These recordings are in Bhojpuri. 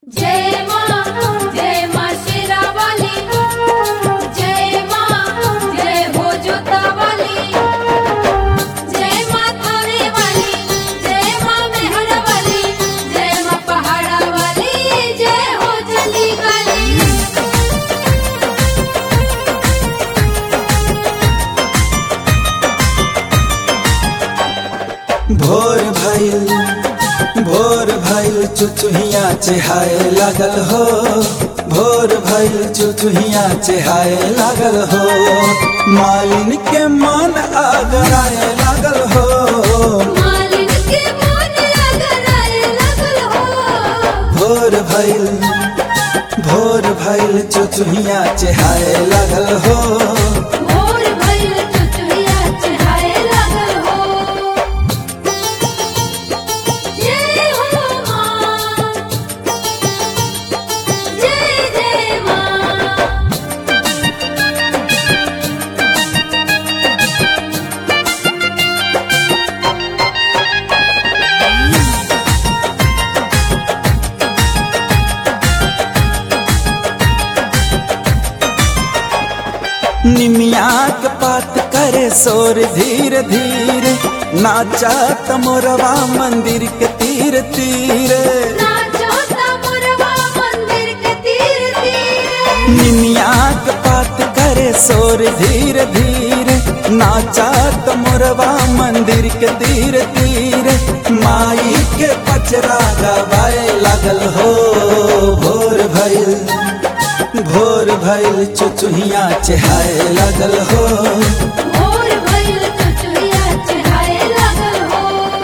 जय माँ जय माँ शेरावाली जय माँ जय हो जोतावाली जय माँ थाने वाली जय माँ मेहर वाली जय माँ पहाड़ा वाली जय हो जली वाली भोर भइल भोर भइल चुचुहिया चेहाए लागल हो भोर भइल चुचुहिया चेहाए लागल हो मालिन के मन आगराए लागल हो मालिन के मन अगराए लगल हो भोर भइल भोर भइल चुचुहिया चेहाए लागल हो भोर भइल चुचुहिया चढ़ाए लगल हो जय हो माँ जय जय माँ निमिया के पात करे शोर धीरे धीरे नाचा तमोरवा मंदिर के तीर तीरे नाचो ता मोरवा मंदिर के तीर तीर निमिया के पात करे शोर धीरे धीरे नाचा तमोरवा मंदिर के तीर तीरे माई के पचरा गवाए लागल हो भोर भइल भोर भइल चुचुहिया चेहाए लागल हो भोर भइल चुचुहिया चढ़ाए लगल हो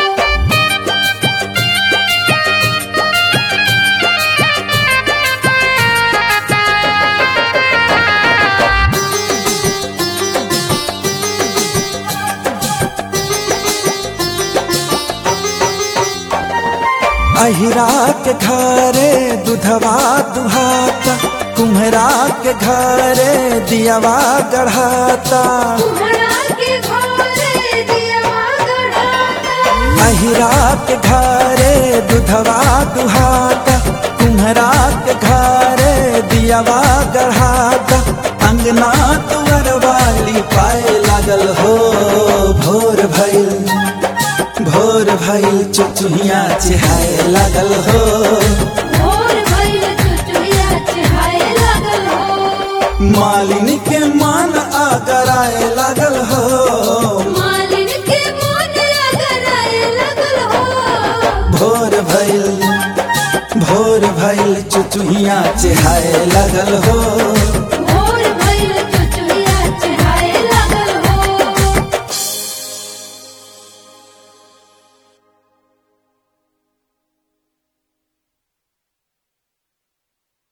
अहिरा के घरे दुधवा दुहाता कुम्हरा के घरे दियावा गढ़ाता कुम्हड़ा के घोरे दियवा गढ़ाता अहिरा के घरे दुधवा दुहाता कुम्हरा के घरे दियावा गढ़ाता अंगना तुअर वाली पाए लागल हो भोर भइल भोर भइल चुचुहिया चेहाए लागल हो भोर भइल चुचुहिया चढ़ाए लगल हो मालिन के मन आगराए लागल हो मालिन के मन अगराए लगल हो भोर भइल भोर भइल चुचुहिया चेहाए लागल हो